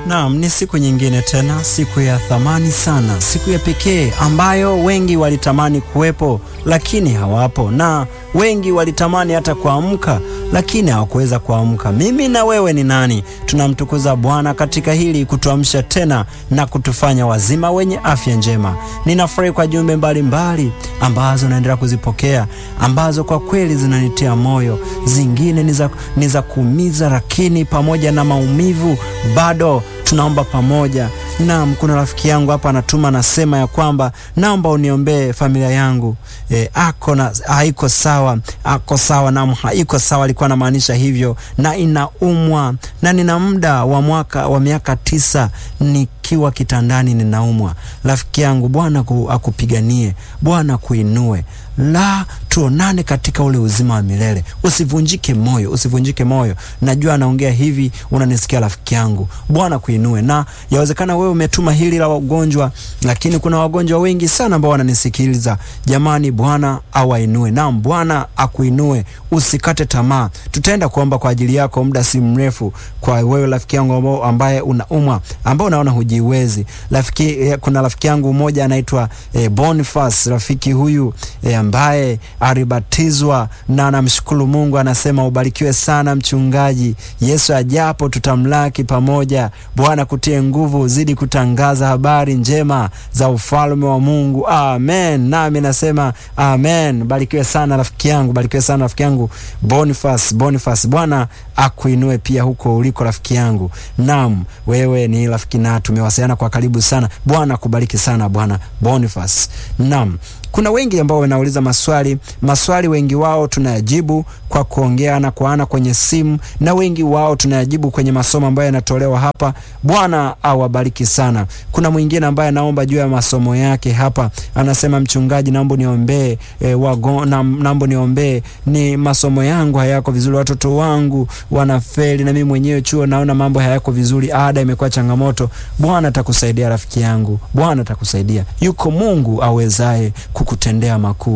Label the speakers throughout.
Speaker 1: Naam, ni siku nyingine tena, siku ya thamani sana, siku ya pekee ambayo wengi walitamani kuwepo lakini hawapo, na wengi walitamani hata kuamka lakini hawakuweza kuamka. Mimi na wewe ni nani? Tunamtukuza Bwana katika hili kutuamsha tena na kutufanya wazima wenye afya njema. Ninafurahi kwa jumbe mbalimbali ambazo naendelea kuzipokea ambazo kwa kweli zinanitia moyo, zingine ni za kuumiza, lakini pamoja na maumivu bado tunaomba pamoja. Naam, kuna rafiki yangu hapa anatuma anasema ya kwamba naomba uniombee familia yangu e, ako na haiko sawa, ako sawa. Naam, haiko sawa, alikuwa anamaanisha hivyo, na inaumwa na nina muda wa mwaka wa miaka tisa nikiwa kitandani ninaumwa. Rafiki yangu, Bwana akupiganie, Bwana kuinue la tuonane katika ule uzima wa milele. Usivunjike moyo, usivunjike moyo. Najua anaongea hivi, unanisikia rafiki yangu. Bwana kuinue, na yawezekana wewe umetuma hili la wagonjwa, lakini kuna wagonjwa wengi sana ambao wananisikiliza. Jamani, Bwana awainue. Naam, Bwana akuinue, usikate tamaa. Tutaenda kuomba kwa ajili yako muda si mrefu, kwa wewe rafiki yangu ambaye unaumwa, ambao unaona hujiwezi. Rafiki, kuna rafiki yangu mmoja anaitwa eh, Boniface. Rafiki huyu eh, ambaye alibatizwa na anamshukuru Mungu, anasema ubarikiwe sana mchungaji. Yesu ajapo tutamlaki pamoja. Bwana kutie nguvu, zidi kutangaza habari njema za ufalme wa Mungu. Amen. Nami nasema amen. Barikiwe sana rafiki yangu, barikiwe sana rafiki yangu Boniface, Boniface. Bwana akuinue pia huko uliko rafiki yangu. Naam, wewe ni rafiki na tumewasiliana kwa karibu sana. Bwana akubariki sana bwana Boniface. Naam. Kuna wengi ambao wanauliza maswali, maswali wengi wao tunayajibu kwa kuongea ana kwa ana kwenye simu, na wengi wao tunayajibu kwenye masomo ambayo yanatolewa hapa. Bwana awabariki sana. Kuna mwingine ambaye anaomba juu ya masomo yake hapa, anasema mchungaji, naomba niombee e, wago, na, naomba niombee, ni masomo yangu hayako vizuri, watoto wangu wanafeli, na mimi mwenyewe chuo naona mambo hayako vizuri, ada imekuwa changamoto. Bwana atakusaidia rafiki yangu, Bwana atakusaidia. Yuko Mungu awezaye kukutendea makuu.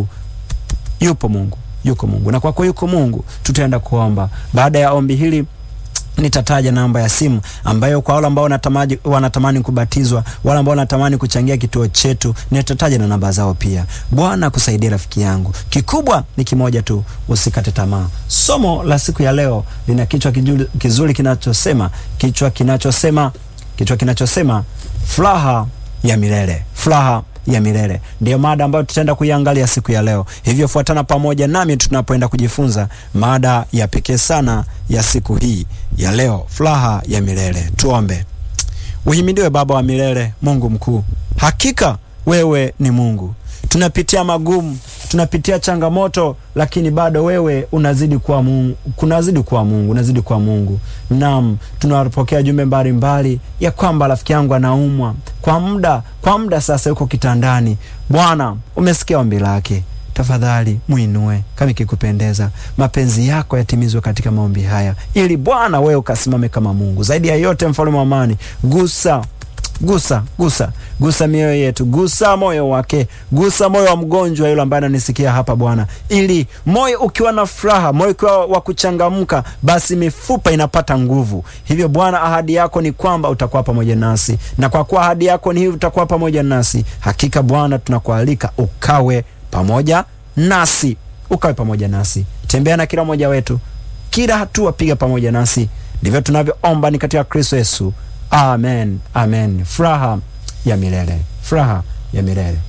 Speaker 1: Yupo Mungu, yuko Mungu, na kwako yuko Mungu. Tutaenda kuomba. Baada ya ombi hili nitataja namba ya simu ambayo kwa wale ambao wanatamani, wanatamani kubatizwa, wale ambao wanatamani kuchangia kituo chetu, nitataja na namba zao pia. Bwana kusaidia rafiki yangu. Kikubwa ni kimoja tu, usikate tamaa. Somo la siku ya leo lina kichwa kizuri kinachosema kichwa kinachosema kichwa kinachosema furaha ya milele, furaha ya milele ndiyo mada ambayo tutaenda kuiangalia siku ya leo. Hivyo fuatana pamoja nami tunapoenda kujifunza mada ya pekee sana ya siku hii ya leo, furaha ya milele. Tuombe. Uhimidiwe Baba wa milele, Mungu mkuu, hakika wewe ni Mungu. Tunapitia magumu, tunapitia changamoto, lakini bado wewe unazidi kuwa Mungu, kunazidi kuwa Mungu, unazidi kuwa Mungu. Naam, tunapokea jumbe mbalimbali ya kwamba rafiki yangu anaumwa kwa muda, kwa muda sasa yuko kitandani. Bwana, umesikia ombi lake, tafadhali mwinue kama ikikupendeza, mapenzi yako yatimizwe katika maombi haya, ili Bwana wewe ukasimame kama Mungu. Zaidi ya yote, mfalme wa amani, gusa gusa gusa gusa mioyo yetu, gusa moyo wake, gusa moyo wa mgonjwa yule ambaye ananisikia hapa Bwana, ili moyo ukiwa na furaha, moyo ukiwa wa kuchangamka, basi mifupa inapata nguvu. Hivyo Bwana, ahadi yako ni kwamba utakuwa pamoja nasi, na kwa kuwa ahadi yako ni hivi, utakuwa pamoja nasi. Hakika Bwana, tunakualika ukawe pamoja nasi, ukawe pamoja nasi, tembea na kila mmoja wetu, kila hatua piga pamoja nasi. Ndivyo tunavyoomba ni katika Kristo Yesu. Amen, amen. Furaha ya milele, furaha ya milele,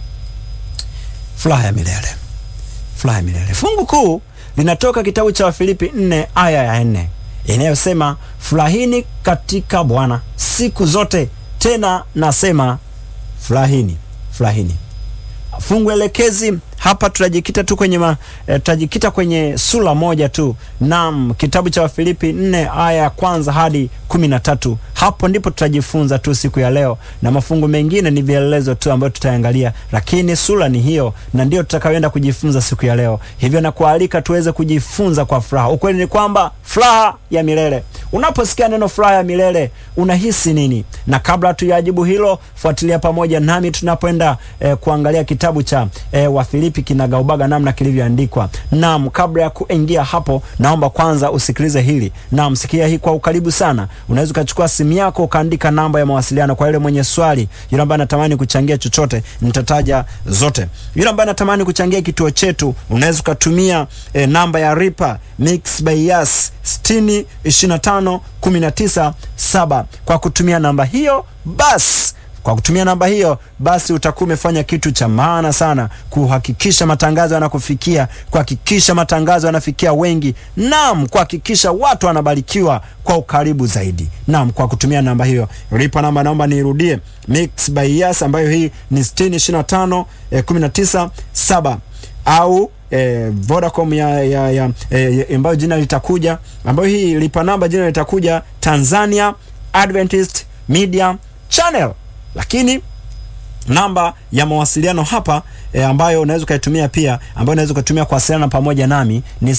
Speaker 1: furaha ya milele, furaha ya milele. Fungu kuu linatoka kitabu cha Wafilipi nne aya ya nne inayosema furahini katika Bwana siku zote, tena nasema furahini, furahini. Fungu elekezi hapa tutajikita tu kwenye ma, eh, tutajikita kwenye sura moja tu. Naam, kitabu cha Wafilipi nne aya ya kwanza hadi kumi na tatu. Hapo ndipo tutajifunza tu siku ya leo, na mafungu mengine ni vielelezo tu ambayo tutaangalia, lakini sura ni hiyo na ndio tutakayoenda kujifunza siku ya leo. Hivyo nakualika tuweze kujifunza kwa furaha. Ukweli ni kwamba furaha ya milele, Unaposikia neno furaha ya milele unahisi nini? Na kabla tuyajibu hilo, fuatilia pamoja nami tunapoenda eh, kuangalia kitabu cha eh, Wafilipi kinagaubaga namna kilivyoandikwa. Naam, kabla ya kuingia hapo, naomba kwanza usikilize hili. Naam, sikia hii kwa ukaribu sana. Unaweza ukachukua simu yako ukaandika namba ya mawasiliano kwa yule mwenye swali, yule ambaye anatamani kuchangia chochote, nitataja zote. Yule ambaye anatamani kuchangia kituo chetu, unaweza ukatumia eh, namba ya Ripa Mix by Yas 60 25 19 7. Kwa kutumia namba hiyo basi kwa kutumia namba hiyo basi utakuwa umefanya kitu cha maana sana, kuhakikisha matangazo yanakufikia, kuhakikisha matangazo yanafikia wengi, naam, kuhakikisha watu wanabarikiwa kwa ukaribu zaidi. Naam, kwa kutumia namba hiyo lipa namba, naomba niirudie, Mix by Yas ambayo hii ni 6025 eh, 19 7 au eh, Vodacom ya, ya, ya, eh, ambayo jina litakuja, ambayo hii lipa namba jina litakuja Tanzania Adventist Media Channel lakini namba ya mawasiliano hapa e, ambayo unaweza ukaitumia pia ambayo unaweza ukatumia kuwasiliana pamoja nami ni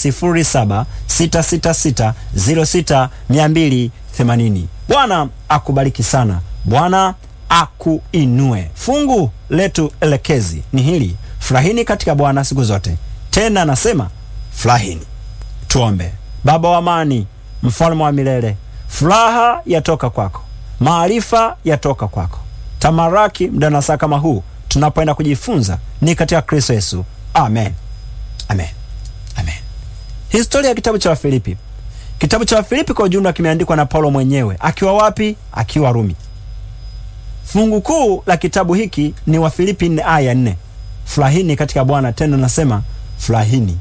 Speaker 1: 0766606280. Bwana akubariki sana, Bwana akuinue. Fungu letu elekezi ni hili: furahini katika Bwana siku zote, tena nasema furahini. Tuombe. Baba wa amani, mfalme wa milele, furaha yatoka kwako, maarifa yatoka kwako tamaraki muda na saa kama huu tunapoenda kujifunza ni katika Kristo Yesu. Amen, amen, amen. Historia ya kitabu cha Wafilipi. Kitabu cha Wafilipi kwa ujumla kimeandikwa na Paulo mwenyewe akiwa wapi? Akiwa Rumi. Fungu kuu la kitabu hiki ni Wafilipi nne aya nne, furahini katika Bwana, tena nasema furahini.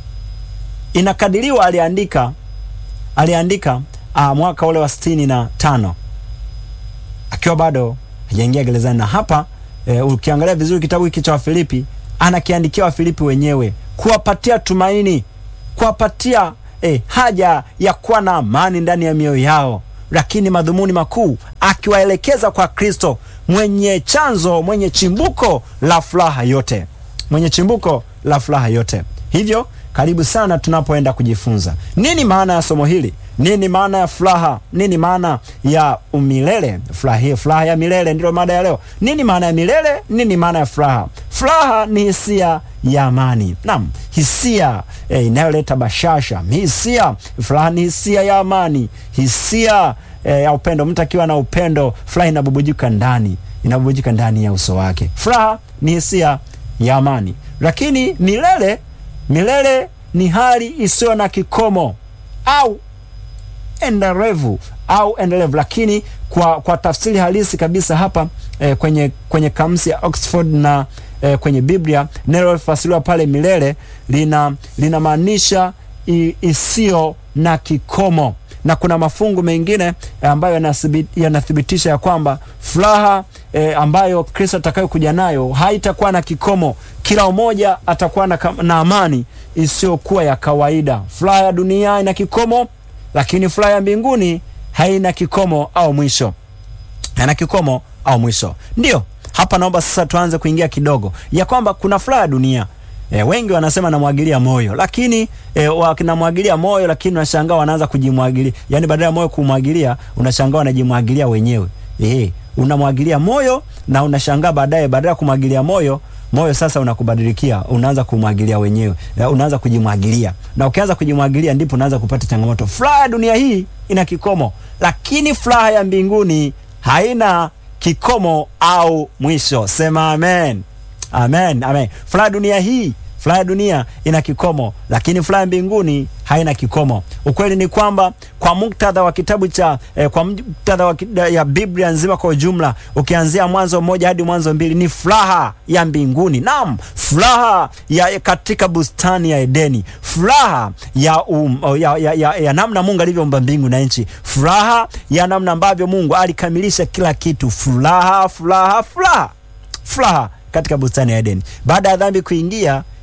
Speaker 1: Inakadiriwa aliandika aliandika ah, mwaka ule wa sitini na tano akiwa bado hajaingia gerezani. Na hapa e, ukiangalia vizuri kitabu hiki cha Wafilipi anakiandikia Wafilipi wenyewe kuwapatia tumaini, kuwapatia e, haja ya kuwa na amani ndani ya mioyo yao, lakini madhumuni makuu akiwaelekeza kwa Kristo mwenye chanzo, mwenye chimbuko la furaha yote, mwenye chimbuko la furaha yote. Hivyo karibu sana tunapoenda kujifunza nini maana ya somo hili nini maana ya furaha? Nini maana ya umilele? Furaha, furaha ya milele ndilo mada ya leo. Nini maana ya milele? Nini maana ya furaha? Furaha ni hisia ya amani, naam, hisia eh, inayoleta bashasha. Hisia, furaha ni hisia ya amani, hisia eh, ya upendo. Mtu akiwa na upendo, furaha inabubujika ndani, inabubujika ndani ya uso wake. Furaha ni hisia ya amani, lakini milele, milele ni hali isiyo na kikomo au endelevu au endelevu, lakini kwa, kwa tafsiri halisi kabisa hapa eh, kwenye, kwenye kamusi ya Oxford na eh, kwenye Biblia neno lilofasiriwa pale milele lina linamaanisha isiyo na kikomo, na kuna mafungu mengine eh, ambayo yanathibitisha ya kwamba furaha eh, ambayo Kristo atakayokuja nayo haitakuwa na kikomo. Kila mmoja atakuwa na, na amani isiyokuwa ya kawaida. Furaha ya dunia ina kikomo lakini furaha ya mbinguni haina kikomo au mwisho, haina kikomo au mwisho. Ndiyo hapa naomba sasa tuanze kuingia kidogo ya kwamba kuna furaha ya dunia. E, wengi wanasema namwagilia moyo, lakini e, wanamwagilia moyo, lakini unashangaa wanaanza kujimwagilia, yani badala ya moyo kumwagilia, unashangaa wanajimwagilia wenyewe. E, unamwagilia moyo na unashangaa baadaye, badala ya kumwagilia moyo moyo sasa unakubadilikia, unaanza kumwagilia wenyewe, unaanza kujimwagilia, na ukianza kujimwagilia ndipo unaanza kupata changamoto. Furaha ya dunia hii ina kikomo, lakini furaha ya mbinguni haina kikomo au mwisho. Sema amen, amen, amen. Furaha ya dunia hii furaha ya dunia ina kikomo, lakini furaha ya mbinguni haina kikomo. Ukweli ni kwamba kwa muktadha wa kitabu cha eh, kwa muktadha wa ya Biblia nzima kwa ujumla, ukianzia Mwanzo mmoja hadi Mwanzo mbili ni furaha ya mbinguni. Naam, furaha ya katika bustani ya Edeni, furaha ya, um, ya, ya, ya, ya namna Mungu alivyoumba mbingu na nchi, furaha ya namna ambavyo Mungu alikamilisha kila kitu, furaha, furaha, furaha, furaha katika bustani ya Edeni. Baada ya dhambi kuingia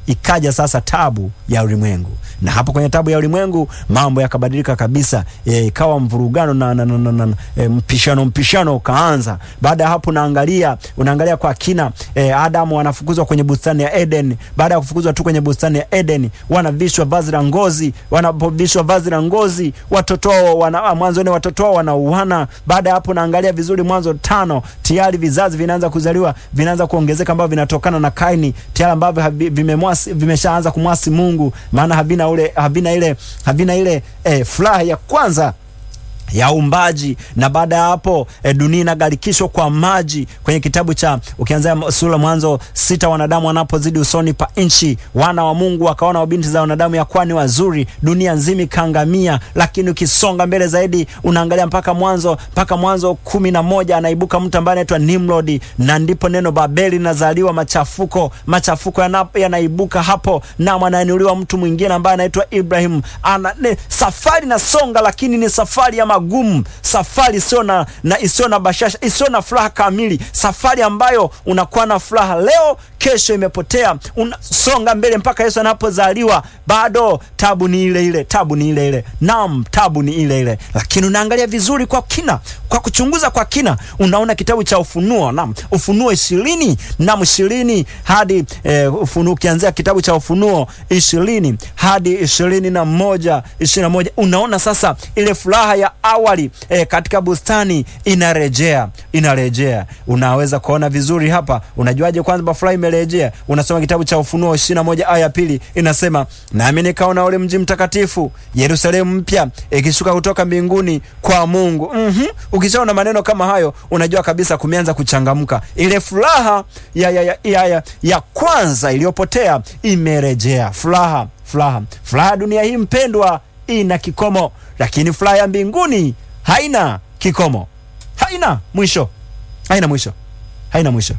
Speaker 1: ikaja sasa tabu ya ulimwengu, na hapo kwenye tabu ya ulimwengu mambo yakabadilika kabisa, e, ikawa mvurugano na, na, na, na, na e, mpishano mpishano ukaanza. Baada ya hapo unaangalia unaangalia kwa kina e, Adamu wanafukuzwa kwenye bustani ya Eden. Baada ya kufukuzwa tu kwenye bustani ya Eden, wanavishwa vazi la ngozi. Wanapovishwa vazi la ngozi, watoto wao wana mwanzo ni watoto wao wanauana. Baada ya hapo naangalia vizuri, Mwanzo tano, tayari vizazi vinaanza kuzaliwa, vinaanza kuongezeka ambavyo vinatokana na Kaini, tayari ambavyo vimemwasi vimeshaanza kumwasi Mungu, maana havina ule havina ile havina ile eh, furaha ya kwanza ya umbaji na baada ya hapo e, dunia inagarikishwa kwa maji. Kwenye kitabu cha ukianzia sura Mwanzo sita, wanadamu wanapozidi usoni pa nchi, wana wa Mungu wakaona wabinti za wanadamu ya kwani wazuri, dunia nzima ikaangamia. Lakini ukisonga mbele zaidi, unaangalia mpaka Mwanzo mpaka Mwanzo kumi na moja, anaibuka mtu ambaye anaitwa Nimrod, na ndipo neno Babeli linazaliwa. Machafuko machafuko yanaibuka hapo, na anainuliwa mtu mwingine ambaye anaitwa Ibrahim. Ana ne, safari na songa, lakini ni safari ya magumu, safari isiyo na, na isiyo na bashasha, isiyo na furaha kamili, safari ambayo unakuwa na furaha leo, kesho imepotea. Unasonga mbele mpaka Yesu anapozaliwa, bado tabu ni ile ile, tabu ni ile ile, naam, tabu ni ile ile. Lakini unaangalia vizuri kwa kina, kwa kuchunguza kwa kina, unaona kitabu cha Ufunuo, naam, Ufunuo ishirini naam, ishirini hadi eh, Ufunuo, ukianzia kitabu cha Ufunuo ishirini hadi ishirini na moja ishirini na moja unaona sasa ile furaha ya awali eh, katika bustani inarejea inarejea. Unaweza kuona vizuri hapa. Unajuaje kwanza furaha imerejea? Unasoma kitabu cha Ufunuo ishirini na moja aya pili inasema, nami nikaona ule mji mtakatifu Yerusalemu mpya ikishuka kutoka mbinguni kwa Mungu. mm -hmm. Ukishaona maneno kama hayo unajua kabisa kumeanza kuchangamka. Ile furaha ya, ya, ya, ya, ya, ya kwanza iliyopotea imerejea. Furaha furaha furaha ya dunia hii mpendwa ina kikomo, lakini furaha ya mbinguni haina kikomo, haina mwisho, haina mwisho, haina mwisho.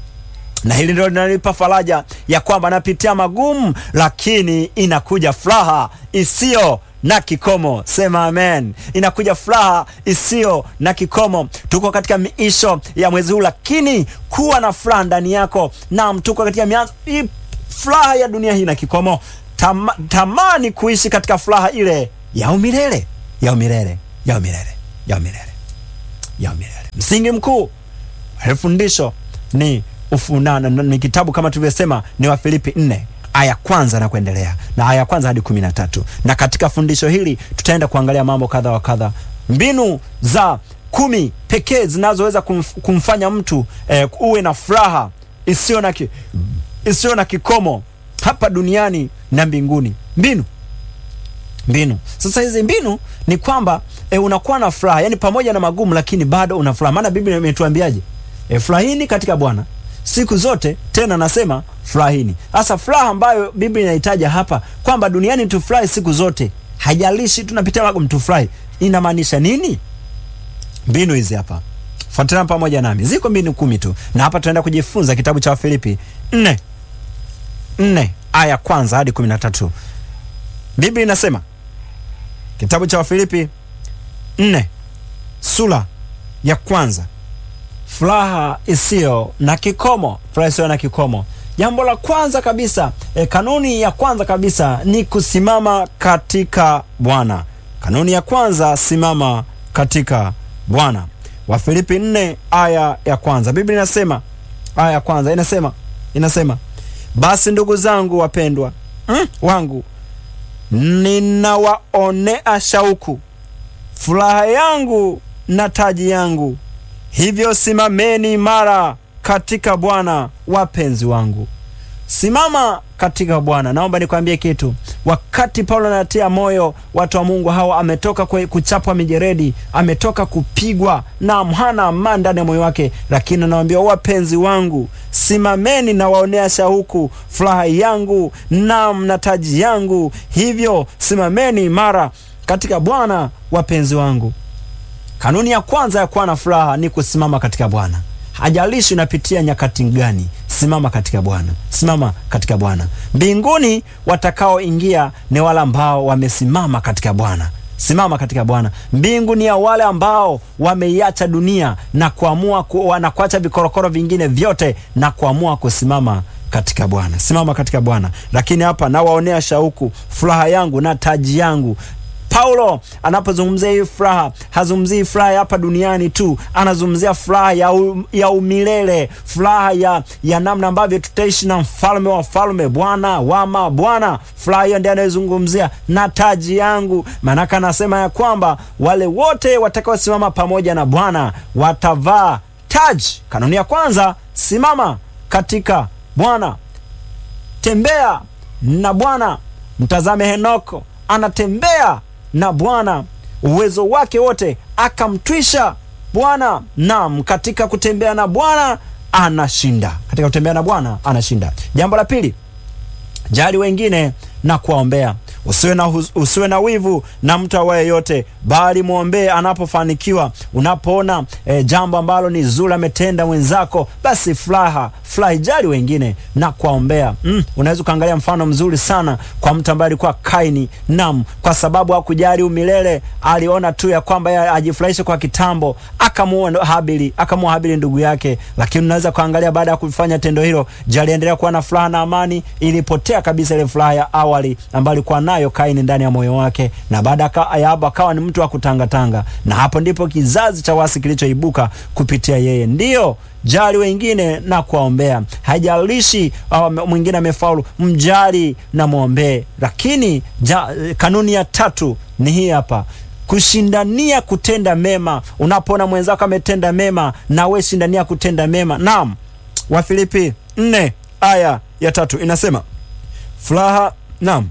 Speaker 1: Na hili ndilo linanipa faraja ya kwamba napitia magumu, lakini inakuja furaha isiyo na kikomo. Sema amen. Inakuja furaha isiyo na kikomo. Tuko katika miisho ya mwezi huu, lakini kuwa na furaha ndani yako. Naam, tuko katika mianzo. Furaha ya dunia hii na kikomo. Tama, tamani kuishi katika furaha ile ya umilele ya umilele ya umilele ya umilele ya umilele. Msingi mkuu wa fundisho ni ufunana, ni kitabu kama tulivyosema, ni Wafilipi nne aya kwanza na kuendelea na aya kwanza hadi kumi na tatu na katika fundisho hili tutaenda kuangalia mambo kadha wa kadha, mbinu za kumi pekee zinazoweza kumf, kumfanya mtu eh, uwe na furaha isiyo na ki, isiyo na kikomo hapa duniani na mbinguni. Mbinu mbinu. Sasa hizi mbinu ni kwamba e, unakuwa na furaha, yani pamoja na magumu, lakini bado una furaha. Maana Biblia imetuambiaje? E, furahini katika Bwana siku zote, tena nasema furahini. Sasa furaha ambayo Biblia inahitaja hapa kwamba duniani tufurahi siku zote, hajalishi tunapitia magumu, tufurahi, inamaanisha nini? Mbinu hizi hapa, fuatana pamoja nami, ziko mbinu kumi tu, na hapa tunaenda kujifunza kitabu cha Wafilipi nne nne aya kwanza hadi kumi na tatu. Biblia inasema kitabu cha Wafilipi nne sura ya kwanza, furaha isiyo na kikomo. Furaha isiyo na kikomo. Jambo la kwanza kabisa e, kanuni ya kwanza kabisa ni kusimama katika Bwana. Kanuni ya kwanza, simama katika Bwana. Wafilipi nne aya ya kwanza, Biblia inasema aya ya kwanza inasema inasema basi ndugu zangu wapendwa, mm, wangu ninawaonea shauku furaha yangu na taji yangu, hivyo simameni imara katika Bwana, wapenzi wangu. Simama katika Bwana. Naomba nikwambie kitu. Wakati Paulo anatia moyo watu wa Mungu hawa, ametoka kuchapwa mijeredi, ametoka kupigwa na hana amani ndani ya moyo wake, lakini anawaambia wapenzi wangu, simameni na waonea shauku furaha yangu nam na taji yangu, hivyo simameni imara katika Bwana, wapenzi wangu. Kanuni ya kwanza ya kuwa na furaha ni kusimama katika Bwana. Hajalishi unapitia nyakati gani, simama katika Bwana, simama katika Bwana. Mbinguni watakaoingia ni wale ambao wamesimama katika Bwana. Simama katika Bwana. Mbingu ni ya wale ambao wameiacha dunia na kuamua ku, na kuacha vikorokoro vingine vyote na kuamua kusimama katika Bwana, simama katika Bwana. Lakini hapa nawaonea shauku furaha yangu na taji yangu. Paulo anapozungumzia hii furaha hazungumzii furaha ya hapa duniani tu, anazungumzia furaha ya, u, ya umilele, furaha ya, ya namna ambavyo tutaishi na mfalme wa falme, Bwana wa mabwana. Furaha hiyo ndiyo anayozungumzia na taji yangu, maanake anasema ya kwamba wale wote watakaosimama pamoja na Bwana watavaa taji. Kanuni ya kwanza, simama katika Bwana, tembea na Bwana. Mtazame Henoko anatembea na Bwana, uwezo wake wote akamtwisha Bwana. Naam, katika kutembea na Bwana anashinda, katika kutembea na Bwana anashinda. Jambo la pili, jali wengine na kuwaombea. Usiwe na, usiwe na wivu na mtu awaye yote, bali mwombee anapofanikiwa. Unapoona e, jambo ambalo ni zuri ametenda mwenzako, basi furaha furahi, jali wengine na kuwaombea. Mm, unaweza ukaangalia mfano mzuri sana kwa mtu ambaye alikuwa Kaini. Naam, kwa sababu hakujali umilele, aliona tu ya kwamba yeye ajifurahishe kwa kitambo, akamuua Habili, akamuua Habili ndugu yake. Lakini unaweza kuangalia baada ya kufanya tendo hilo, je, aliendelea kuwa na furaha na amani? Ilipotea kabisa ile furaha ya awali ambayo alikuwa nayo Kaini ndani ya moyo wake, na baada ya hapo akawa ni mtu wa kutangatanga, na hapo ndipo kizazi cha wasi kilichoibuka kupitia yeye. Ndiyo, jali wengine na kuwaombea. Haijalishi uh, mwingine amefaulu, mjali na mwombee. Lakini ja, kanuni ya tatu ni hii hapa kushindania kutenda mema. Unapoona mwenzako ametenda mema, na we shindania kutenda mema. Naam, Wafilipi nne aya ya tatu inasema furaha. Naam,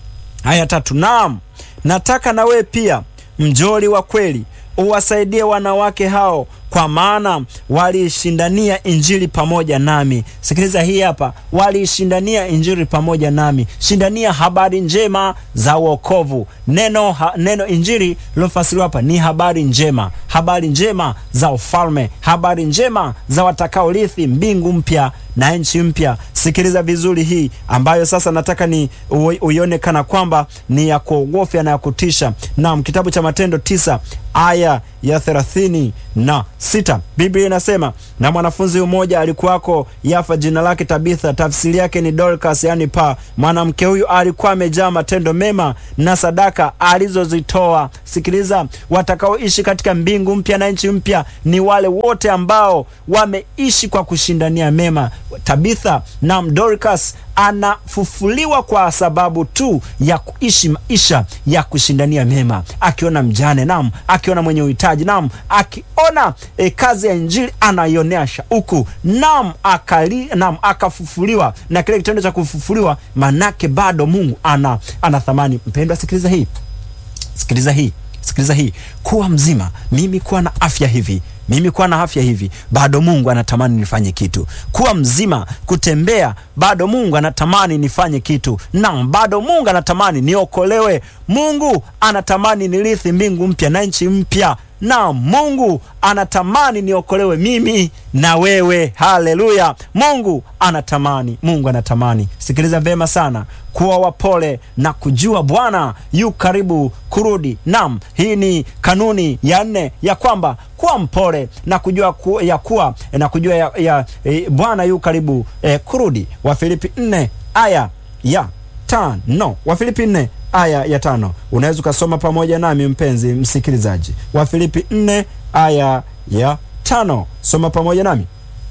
Speaker 1: aya tatu. Naam, nataka na we pia mjoli wa kweli uwasaidie wanawake hao kwa maana waliishindania injili pamoja nami. Sikiliza hii hapa, waliishindania injili pamoja nami. Shindania habari njema za wokovu. Neno, ha, neno injili lilofasiriwa hapa ni habari njema, habari njema za ufalme, habari njema za watakaorithi mbingu mpya na nchi mpya. Sikiliza vizuri hii ambayo sasa nataka ni uione kana kwamba ni ya kuogofya na ya kutisha. Naam, kitabu cha Matendo tisa aya ya thelathini na sita Biblia inasema na mwanafunzi mmoja alikuwako Yafa, jina lake Tabitha, tafsiri yake ni Dorcas, yani paa. Mwanamke huyu alikuwa amejaa matendo mema na sadaka alizozitoa. Sikiliza, watakaoishi katika mbingu mpya na nchi mpya ni wale wote ambao wameishi kwa kushindania mema. Tabitha na Dorcas anafufuliwa kwa sababu tu ya kuishi maisha ya kushindania mema, akiona mjane, naam, akiona mwenye uhitaji, naam, akiona e, kazi ya injili anaionea shauku, naam, akali, naam, akafufuliwa. Na kile kitendo cha kufufuliwa, manake bado Mungu ana, ana thamani. Mpendwa, sikiliza hii, sikiliza hii, sikiliza hii, kuwa mzima, mimi kuwa na afya hivi mimi kuwa na afya hivi, bado Mungu anatamani nifanye kitu. Kuwa mzima, kutembea, bado Mungu anatamani nifanye kitu. Naam, bado Mungu anatamani niokolewe. Mungu anatamani nirithi mbingu mpya na nchi mpya. Na Mungu anatamani niokolewe mimi na wewe. Haleluya! Mungu anatamani, Mungu anatamani. Sikiliza vema sana, kuwa wapole na kujua Bwana yu karibu kurudi. Naam, hii ni kanuni ya nne ya kwamba kuwa mpole na kujua ku, ya kuwa na kujua ya, ya, ya Bwana yu karibu eh, kurudi. Wafilipi nne aya ya tano. Wafilipi nne aya ya tano. Unaweza ukasoma pamoja nami mpenzi msikilizaji, Wafilipi nne aya ya tano. Soma pamoja nami.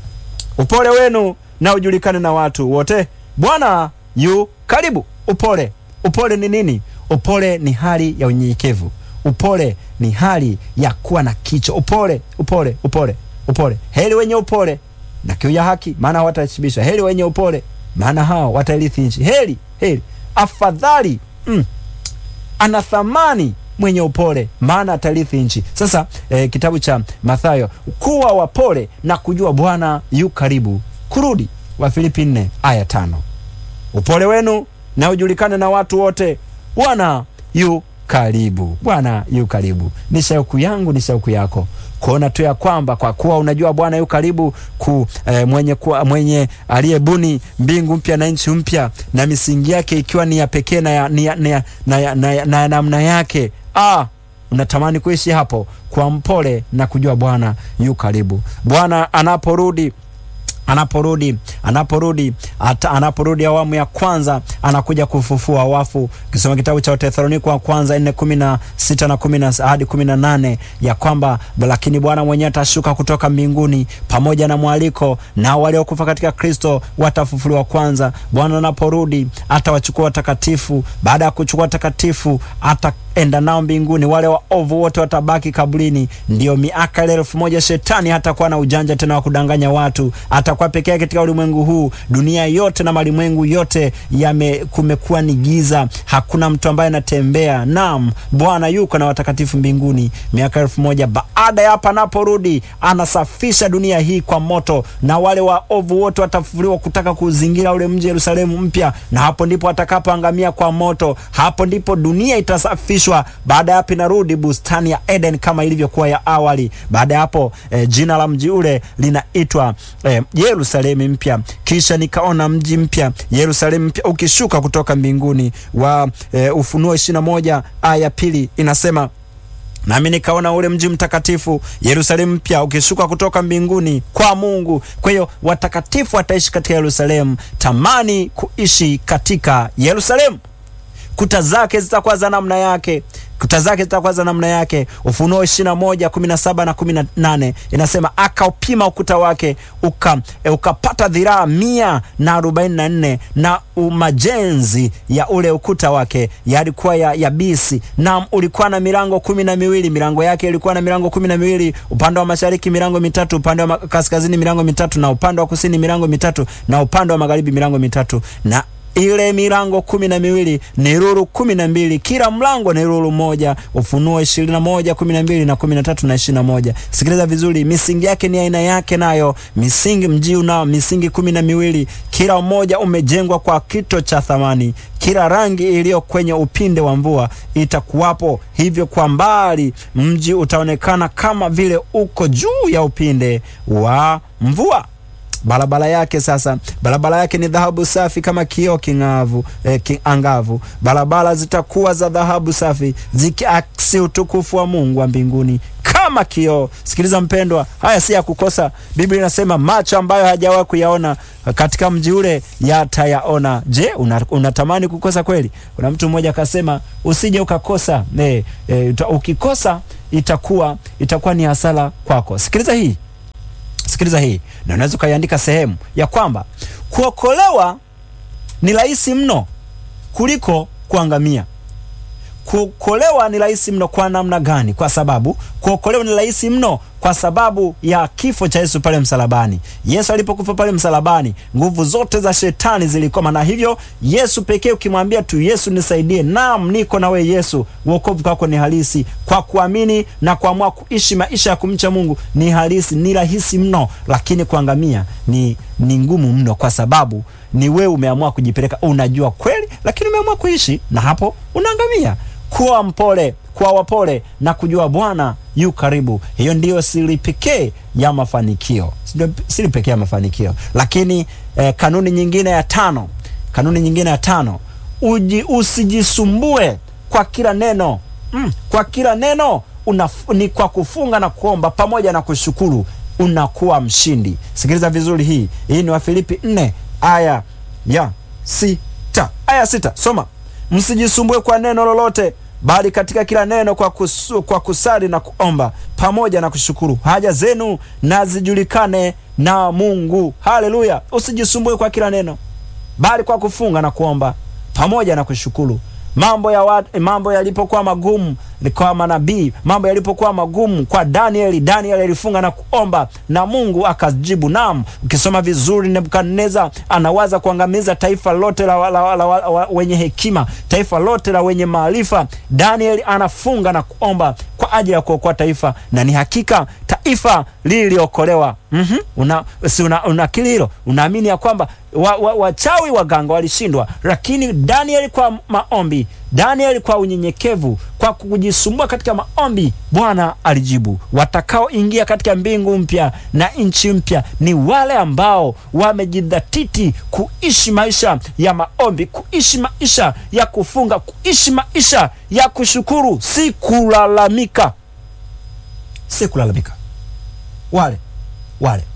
Speaker 1: Upole wenu na ujulikane na watu wote, Bwana yu karibu. Upole, upole ni nini? Upole ni hali ya unyenyekevu. Upole ni hali ya kuwa na kicho. Upole, upole, upole, upole. Heri wenye upole na kiu ya haki, maana hawatashibishwa. Heri wenye upole, maana hao watairithi nchi. Heri, heri, afadhali mm, ana thamani mwenye upole, maana atarithi nchi. Sasa eh, kitabu cha Mathayo, kuwa wapole na kujua Bwana yu karibu kurudi. Wafilipi nne aya tano. Upole wenu na ujulikane na watu wote, Bwana yu karibu. Bwana yu karibu. Ni shauku yangu, ni shauku yako kuona tu ya kwamba kwa kuwa unajua Bwana yu karibu ku eh, mwenye, mwenye aliyebuni mbingu mpya na nchi mpya na misingi yake ikiwa ni ya pekee na ya, na ya, na ya, na ya, na ya, na ya namna yake ah, unatamani kuishi hapo kwa mpole na kujua Bwana yu karibu. Bwana anaporudi anaporudi anaporudi ata, anaporudi awamu ya kwanza anakuja kufufua wafu. Ukisoma kitabu cha Wathesalonike wa kwanza nne kumi na sita na kumi na hadi kumi na nane ya kwamba lakini Bwana mwenyewe atashuka kutoka mbinguni pamoja na mwaliko, na waliokufa katika Kristo watafufuliwa kwanza. Bwana anaporudi atawachukua watakatifu. Baada ya kuchukua watakatifu ataenda nao mbinguni. Wale waovu wote watabaki kaburini. Ndio miaka ile elfu moja shetani hatakuwa na ujanja tena wa kudanganya watu, atakuwa pekee yake katika ulimwengu huu. Dunia yote na malimwengu yote yame kumekuwa ni giza, hakuna mtu ambaye anatembea. Naam, Bwana yuko na watakatifu mbinguni. Miaka elfu moja baada ya hapa anaporudi, anasafisha dunia hii kwa moto, na wale waovu wote watafufuliwa kutaka kuzingira ule mji Yerusalemu mpya, na hapo ndipo watakapoangamia kwa moto. Hapo ndipo dunia itasafishwa. Baada ya hapo inarudi bustani ya Eden kama ilivyokuwa ya awali. Baada ya hapo eh, jina la mji ule linaitwa eh, Yerusalemu mpya. Kisha nikaona mji mpya Yerusalemu mpya ukishuka kutoka mbinguni wa eh, Ufunuo ishirini na moja aya ya pili inasema nami nikaona ule mji mtakatifu Yerusalemu mpya ukishuka kutoka mbinguni kwa Mungu. Kwa hiyo watakatifu wataishi katika Yerusalemu. Tamani kuishi katika Yerusalemu. Kuta zake zitakuwa za namna yake kuta zake zitakuwa za namna yake. Ufunuo ishirini na moja kumi na saba na kumi na nane inasema akaupima ukuta wake uka, e, ukapata dhiraa mia na arobaini na nne na majenzi ya ule ukuta wake yalikuwa ya yabisi, na ulikuwa na milango kumi na miwili. Milango yake ilikuwa na milango kumi na miwili, upande wa mashariki milango mitatu, upande wa kaskazini milango mitatu, na upande wa kusini milango mitatu, na upande wa magharibi milango mitatu na ile milango kumi na miwili ni lulu kumi na mbili kila mlango ni lulu moja. Ufunuo ishirini na moja kumi na mbili na kumi na tatu na ishirini na moja Sikiliza vizuri, misingi yake ni aina yake, nayo misingi mji unao misingi kumi na miwili kila mmoja umejengwa kwa kito cha thamani. Kila rangi iliyo kwenye upinde wa mvua itakuwapo, hivyo kwa mbali mji utaonekana kama vile uko juu ya upinde wa mvua. Barabara yake sasa, barabara yake ni dhahabu safi kama kioo king'avu, eh, angavu. Barabara zitakuwa za dhahabu safi zikiaksi utukufu wa Mungu wa mbinguni kama kioo. Sikiliza mpendwa, haya si ya kukosa. Biblia inasema macho ambayo hajawahi kuyaona katika mji ule yatayaona. Je, unatamani una kukosa kweli? Kuna mtu mmoja akasema usije ukakosa. Eh, eh, ukikosa itakuwa itakuwa ni hasara kwako. Sikiliza hii Sikiliza hii na unaweza ukaiandika sehemu ya kwamba kuokolewa ni rahisi mno kuliko kuangamia. Kuokolewa ni rahisi mno kwa namna gani? Kwa sababu kuokolewa ni rahisi mno kwa sababu ya kifo cha Yesu pale msalabani. Yesu alipokufa pale msalabani, nguvu zote za shetani zilikoma, na hivyo Yesu pekee, ukimwambia tu Yesu nisaidie, naam, niko na wewe Yesu, wokovu kwako ni halisi. Kwa kuamini na kuamua kuishi maisha ya kumcha Mungu ni halisi, ni rahisi mno, lakini kuangamia ni, ni ngumu mno, kwa sababu ni wewe umeamua kujipeleka, unajua kweli, lakini umeamua kuishi na hapo unaangamia. Kuwa mpole, kuwa wapole na kujua Bwana yu karibu. Hiyo ndiyo siri pekee ya mafanikio, siri pekee ya mafanikio. Lakini eh, kanuni nyingine ya tano, kanuni nyingine ya tano, uji usijisumbue kwa kila neno mm, kwa kila neno una, ni kwa kufunga na kuomba pamoja na kushukuru unakuwa mshindi. Sikiliza vizuri, hii hii ni Wafilipi nne aya ya sita aya sita, soma Msijisumbue kwa neno lolote, bali katika kila neno kwa, kusu, kwa kusali na kuomba pamoja na kushukuru haja zenu na zijulikane na Mungu. Haleluya! Usijisumbue kwa kila neno, bali kwa kufunga na kuomba pamoja na kushukuru. Mambo ya wat, mambo yalipokuwa magumu kwa manabii, mambo yalipokuwa magumu kwa Danieli, Danieli alifunga na kuomba na Mungu akajibu. Naam, ukisoma vizuri, Nebukadneza anawaza kuangamiza taifa lote la, la, la, la, la wenye hekima, taifa lote la wenye maarifa. Danieli anafunga na kuomba kwa ajili ya kuokoa taifa, na ni hakika taifa liliokolewa. mm -hmm. Una, si una, unakili hilo, unaamini ya kwamba wachawi wa, waganga walishindwa, lakini Danieli kwa maombi, Danieli kwa unyenyekevu, kwa kujisumbua katika maombi, Bwana alijibu. Watakaoingia katika mbingu mpya na nchi mpya ni wale ambao wamejidhatiti kuishi maisha ya maombi, kuishi maisha ya kufunga, kuishi maisha ya kushukuru, si kulalamika, si kulalamika. Wale wale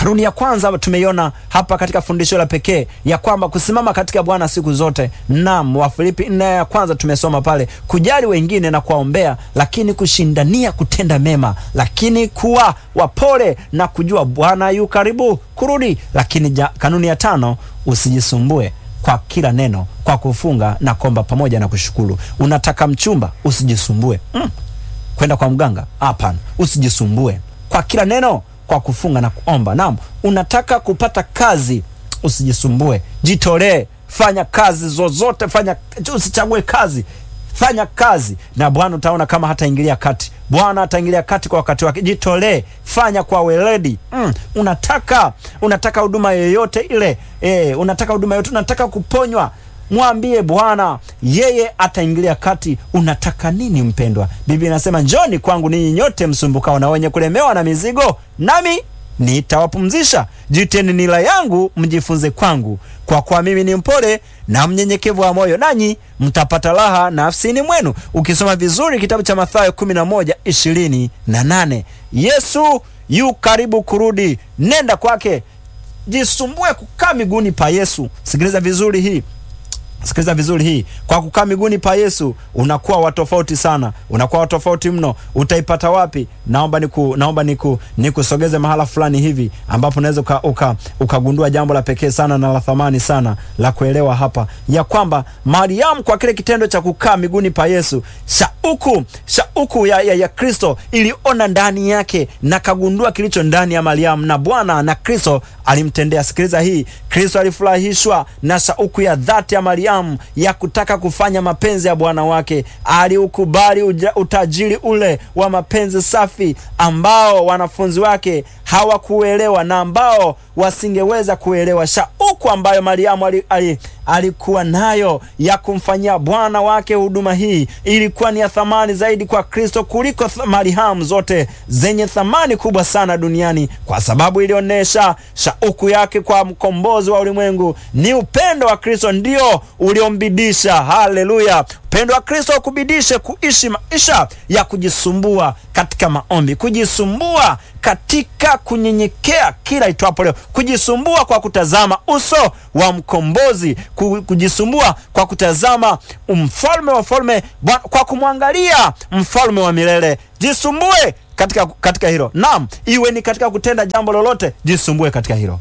Speaker 1: Kanuni ya kwanza tumeiona hapa katika fundisho la pekee ya kwamba kusimama katika Bwana siku zote. Naam, Wafilipi nne ya kwanza tumesoma pale, kujali wengine na kuwaombea, lakini kushindania kutenda mema, lakini kuwa wapole na kujua Bwana yu karibu kurudi. Lakini ja, kanuni ya tano, usijisumbue kwa kila neno, kwa kufunga na kuomba pamoja na kushukuru. Unataka mchumba, usijisumbue mm. kwenda kwa mganga, hapana, usijisumbue kwa kila neno kwa kufunga na kuomba. Naam, unataka kupata kazi, usijisumbue, jitolee, fanya kazi zozote, fanya, usichague kazi, fanya kazi na Bwana utaona kama hataingilia kati. Bwana ataingilia kati kwa wakati wake. Jitolee, fanya kwa weledi. Mm, unataka unataka huduma yoyote ile e, unataka huduma yoyote, unataka kuponywa Mwambie Bwana, yeye ataingilia kati. Unataka nini mpendwa? Biblia inasema njoni kwangu ninyi nyote msumbukao na wenye kulemewa na mizigo, nami nitawapumzisha. Jiteni nila yangu mjifunze kwangu, kwa kuwa mimi ni mpole na mnyenyekevu wa moyo, nanyi mtapata raha nafsini mwenu. Ukisoma vizuri kitabu cha Mathayo 11 ishirini na nane Yesu yu karibu kurudi, nenda kwake, jisumbue kukaa miguuni pa Yesu. Sikiliza vizuri hii Sikiliza vizuri hii. Kwa kukaa miguuni pa Yesu unakuwa wa tofauti sana, unakuwa wa tofauti mno. Utaipata wapi? Naomba niku, naomba niku, nikusogeze mahala fulani hivi ambapo unaweza uka, ukagundua jambo la pekee sana na la thamani sana la kuelewa hapa, ya kwamba Mariamu kwa kile kitendo cha kukaa miguuni pa Yesu, shauku shauku ya, ya, ya Kristo iliona ndani yake na kagundua kilicho ndani ya Mariamu, na Bwana na Kristo alimtendea. Sikiliza hii, Kristo alifurahishwa na shauku ya dhati ya Mariamu ya kutaka kufanya mapenzi ya Bwana wake. Aliukubali utajiri ule wa mapenzi safi ambao wanafunzi wake hawakuelewa na ambao wasingeweza kuelewa. Shauku ambayo Mariamu ali, ali, alikuwa nayo ya kumfanyia Bwana wake huduma hii ilikuwa ni ya thamani zaidi kwa Kristo kuliko marihamu zote zenye thamani kubwa sana duniani, kwa sababu ilionyesha shauku yake kwa mkombozi wa ulimwengu. Ni upendo wa Kristo ndio uliombidisha. Haleluya! Upendo wa Kristo ukubidishe kuishi maisha ya kujisumbua katika maombi, kujisumbua katika kunyenyekea kila itwapo leo, kujisumbua kwa kutazama uso wa mkombozi, kujisumbua kwa kutazama mfalme wa falme, kwa kumwangalia mfalme wa milele. Jisumbue katika, katika hilo. Naam, iwe ni katika kutenda jambo lolote, jisumbue katika hilo,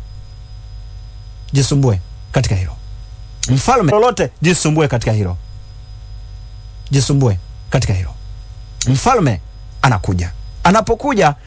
Speaker 1: jisumbue katika hilo. Mfalme lolote, jisumbue katika hilo jisumbue katika hilo. Mfalme anakuja. Anapokuja